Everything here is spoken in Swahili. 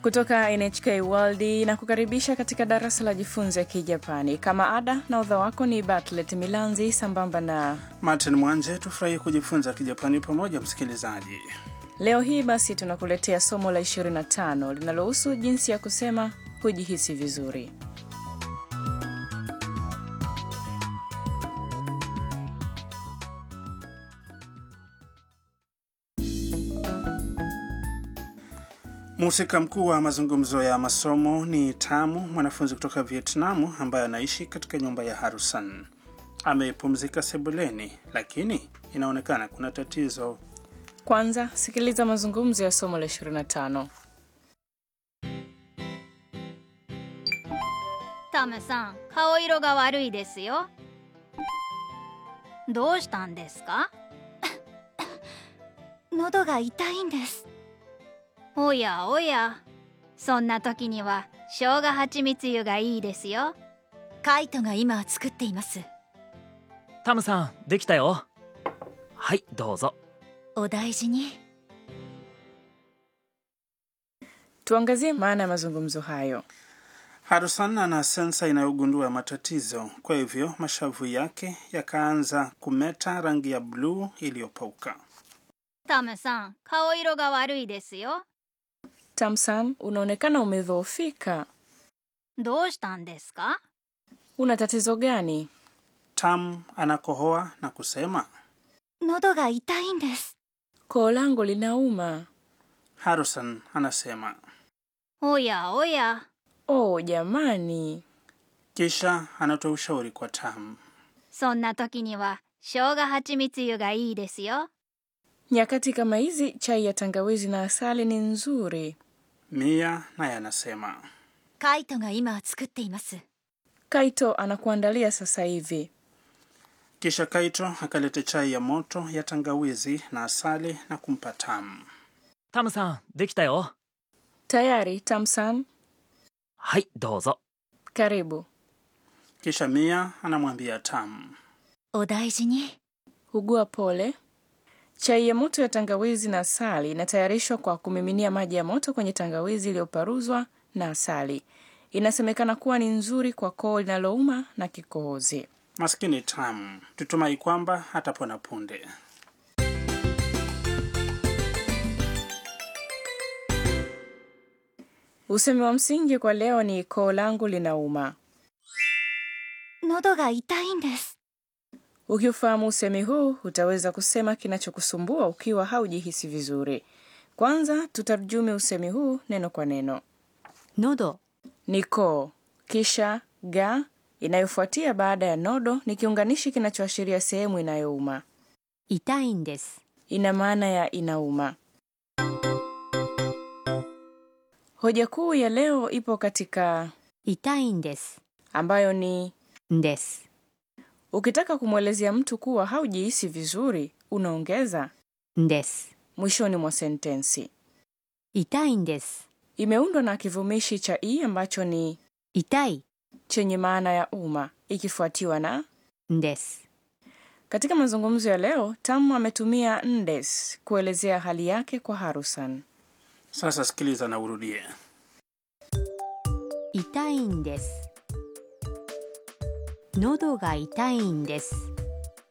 kutoka NHK World na kukaribisha katika darasa la jifunze Kijapani. Kama ada na udha wako ni Batlet Milanzi sambamba na Martin Mwanje. Tufurahi kujifunza Kijapani pamoja, msikilizaji. leo hii basi tunakuletea somo la 25 linalohusu jinsi ya kusema hujihisi vizuri. Mhusika mkuu wa mazungumzo ya masomo ni Tamu, mwanafunzi kutoka Vietnamu ambaye anaishi katika nyumba ya Harusan. Amepumzika sebuleni, lakini inaonekana kuna tatizo. Kwanza sikiliza mazungumzo ya somo la 25. タムさん顔色が悪いですよどうしたんですか喉が痛いんですおやおやそんな時には生姜蜂蜜湯がいいですよカイトが今作っていますタムさんできたよはいどうぞお大事に Tuangazie maana ya mazungumzo hayo. Harusan ana sensa inayogundua matatizo, kwa hivyo mashavu yake yakaanza kumeta rangi ya bluu iliyopauka. タムさん顔色が悪いですよ Tamsan, unaonekana umedhoofika. どうしたんですか Una tatizo gani? Tam anakohoa na kusema. 喉が痛いんです Koo langu linauma. Harusan anasema, おやおや Oh jamani, kisha anatoa ushauri kwa Tam. そんな時には生姜蜂蜜湯がいいですよ nyakati kama hizi chai ya tangawizi na asali ni nzuri. Mia naye anasema, カイトが今作っています Kaito anakuandalia sasa hivi. kisha Kaito akaleta chai ya moto ya tangawizi na asali na kumpa Tam. タムさんできたよ Tayari Tamsan, はいどうぞ karibu. Kisha Mia anamwambia Tam, お大事に Ugua pole. Chai ya moto ya tangawizi na asali inatayarishwa kwa kumiminia maji ya moto kwenye tangawizi iliyoparuzwa na asali. Inasemekana kuwa ni nzuri kwa koo linalouma na kikohozi. maskini Tam, tutumai kwamba hatapona punde. Usemi wa msingi kwa leo ni koo langu linauma. 喉が痛いんです Ukiufahamu usemi huu utaweza kusema kinachokusumbua ukiwa haujihisi vizuri. Kwanza tutarjumi usemi huu neno kwa neno. 喉 Ni koo, kisha ga inayofuatia baada ya nodo ni kiunganishi kinachoashiria sehemu inayouma. 痛いんです Ina maana ya inauma. Hoja kuu ya leo ipo katika 痛いんです ambayo ni です ukitaka kumwelezea mtu kuwa haujihisi vizuri, unaongeza です mwishoni mwa sentensi. 痛いんです Imeundwa na kivumishi cha i ambacho ni 痛い chenye maana ya uma ikifuatiwa na んです katika mazungumzo ya leo Tam ametumia ndes kuelezea hali yake kwa Harusan. Sasa sikiliza na urudie. 痛いんです喉が痛いんです